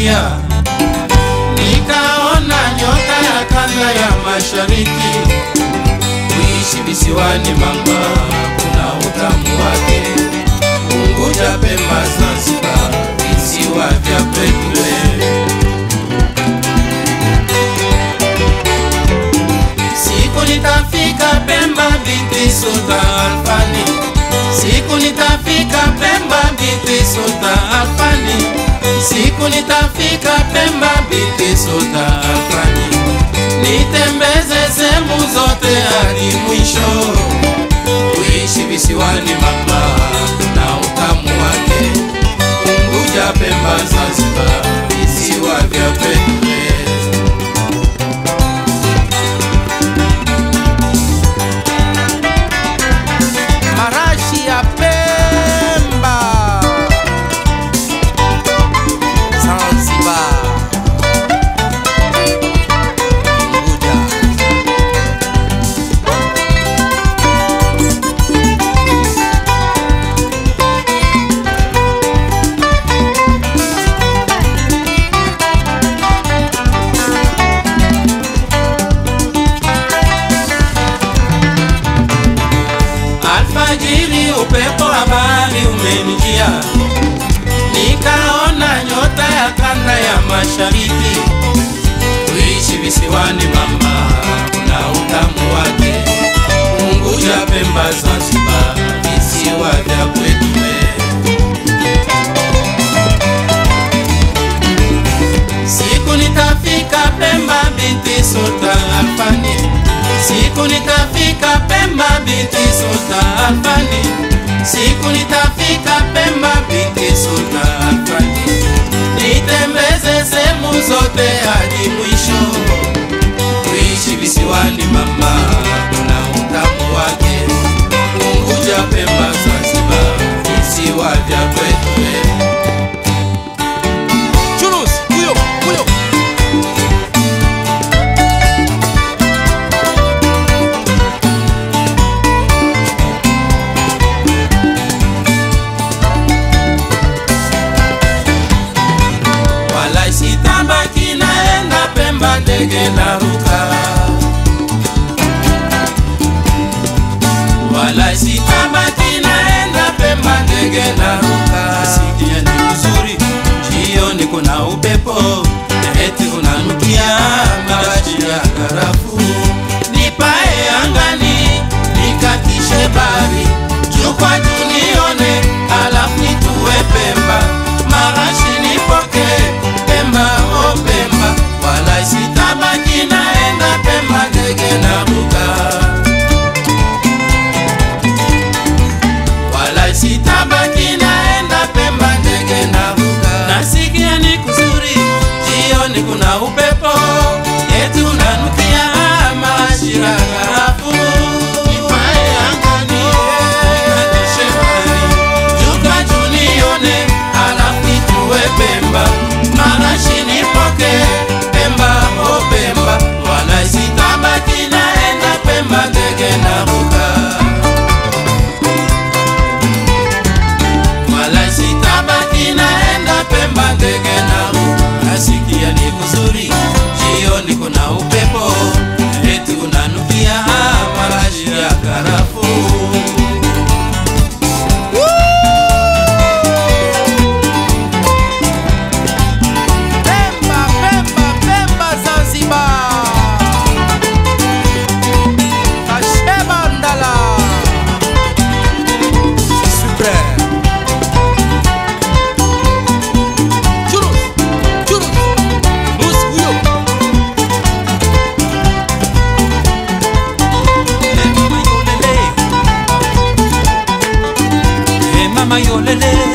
njia, nikaona nyota ya kanda ya mashariki. Kuishi visiwani mama, kuna utamu wake. Unguja, Pemba, Zanzibar, visiwa vya kwetu wewe. Siku nitafika Pemba binti Sultan Alfani, siku nitafika Pemba binti Sultan Alfani, siku nitafika Pemba binti Sultan Alfani, nitembeze sehemu zote hadi mwisho. Kuishi visiwani mama, na utamu wake. Unguja, Pemba, Zanzibar, visiwa vya kwetu wewe. marashi ya Pemba, Zanzibar, Unguja. Alfajiri upepo wa bahari umenijia, nikaona nyota ya kanda ya mashariki. Kuishi visiwani mama, kuna utamu wake. Unguja, Pemba, Zanzibar, visiwa vya kwetu wewe. Siku nitafika Pemba binti Sultan Alfani, siku nitafika Pemba binti Sultan Alfani, siku nitafika Pemba binti Sultan Alfani, nitembeze sehemu zote hadi mwisho. Kuishi visiwani mama, kuna utamu wake. Unguja, Pemba, Zanzibar, visiwa vya kwetu wewe. Chulus, huyo, huyo. wala sitabaki naenda Pemba, ndege naruka, wala sitabaki naenda Pemba, ndege naruka. Sikia ni uzuri, jioni kuna upepo, eti unanukia marashi ya karafuu. Nipae angani, nikatishe bari, juu kwa juu nione, alafu nitue Pemba, marashi nipoke Pemba, oh Pemba, wala sitabaki naenda Pemba, ndege naruka, wala sitabaki naenda Pemba, ndege naruka. Nasikia ni kuzuri, jioni kuna upepo, eti unanukia marashi ya karafuu. Nipae angani, nikatishe bari, juu kwa juu nione, alafu nitue Pemba, marashi nipoke Pemba, oh Pemba, wala sitabaki naenda Pemba, ndege naruka. wala sitabaki naenda Pemba, ndege naruka. Nasikia ni kuzuri, jioni kuna upepo, eti unanukia marashi ya karafuu. Pemba, Pemba, Pemba, Zanzibar. Kashema Ndala. Super. Churus, churus. Mus huyo. Eh, mama yolele, eh, mama yolele,